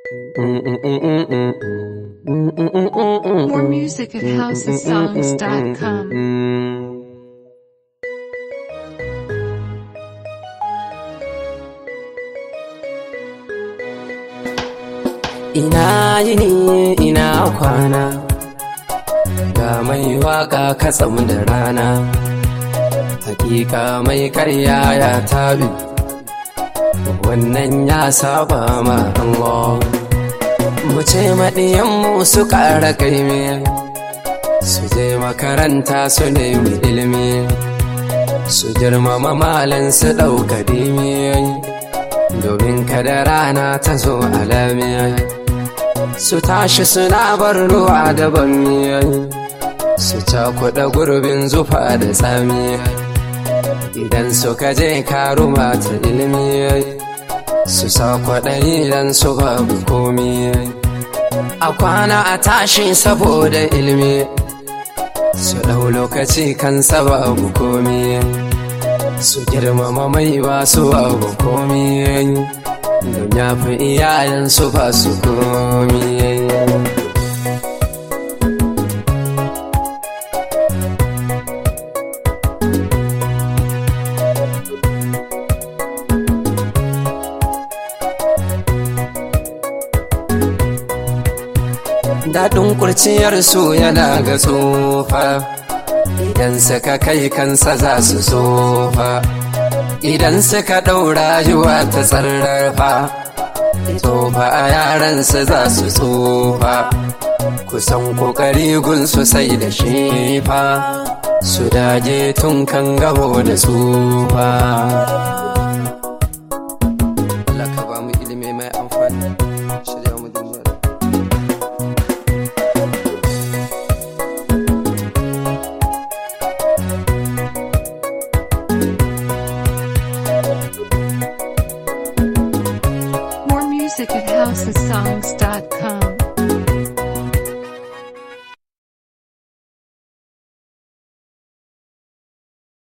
More music at housesongs.com. Ina yini ina kwana ga mai waka katsam da rana hakika mai karya ya tabi wannan ya saba ma Allah mu ce maɗiyanmu su ƙara kaimi su je makaranta su nemi ilimi su girmama malan su ɗauka dimi domin kada rana ta zo alamiya su tashi suna bar ruwa da bammi su cakuɗa gurbin zufa da tsami idan suka je karuma ta ilimi su sa kwaɗayi idan su babu komi a kwana a tashi saboda ilimi su ɗau lokaci kan babu komi su girmama mai ba su abu komi don ya fi iyayensu ba su komi daɗin kurciyarsu yana ga tsofa idan suka kai kansa za su tsofa idan suka ɗaura rayuwa ta tsarrafa tsofa a yaransu za su tsofa kusan kokari gun su sai da shefa su daje tun kan gabo da tsufa Allah ka ba mu ilimi mai amfani shirya mu duniya More music at housesongs.com.